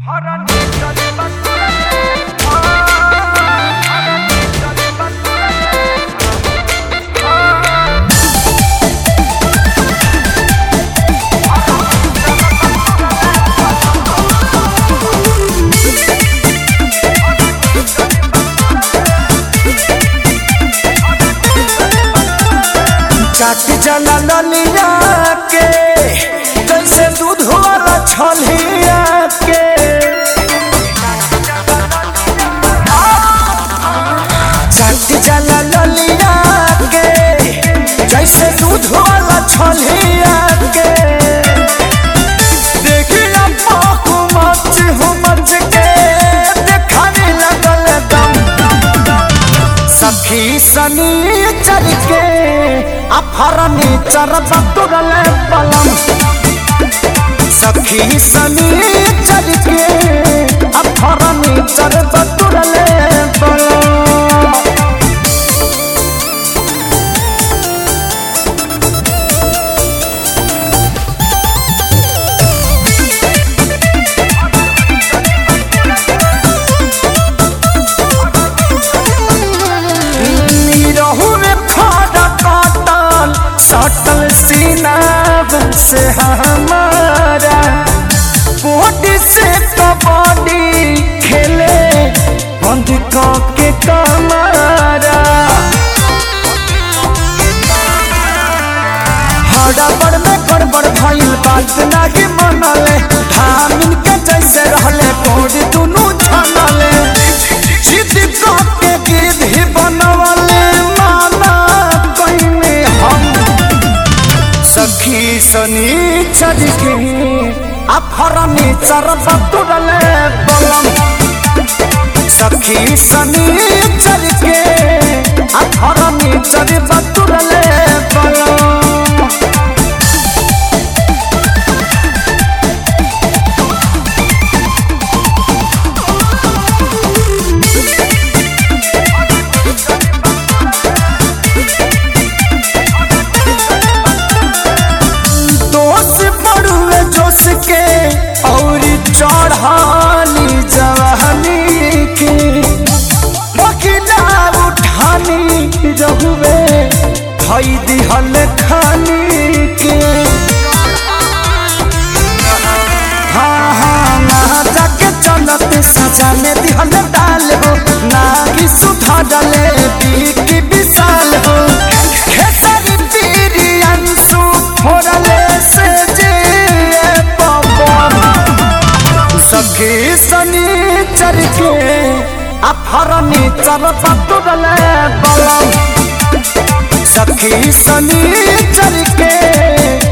चाट जला ललिया के जैसे दूध वाला छलिया के चाट जला ललिया के जैसे दूध वाला छलिया के देखिया पाकू मच हो मच के देखाने लगल दम सखी सनी चल के अफरनी चरब तुरल पलम सखी सनी चल के अफरनी चरब तुरल पलम रहू में फाड़ा काटल सटल सीना से हमारा बॉडी से कबड्डी खेले बंद के कमारा हड़बड़ में गड़बड़ भइल बात नाही मनले धामिन के जैसे रहले बॉडी दुनू छनले जिद के गिद्ध ही बनवले माना कइने हम सखी सनी चढ़ के अफरनी चरब तुरले बलम सखी सनी चढ़ के अफरनी चरब तुरले बलम दोष पड़ुए जोश के और चढ़ानी जवानी के बकिला उठानी रहुए धई दिहल खानी के हाँ हाँ ना जाके चलत सजा में दिहल डाल हो ना कि सुधा डले बीकी विशाल हो खेसारी पीरी अंशु फोड़ले से जे पवन सखी सनी चर के अफरनी चरप तुरले बलम सखी सनी चर के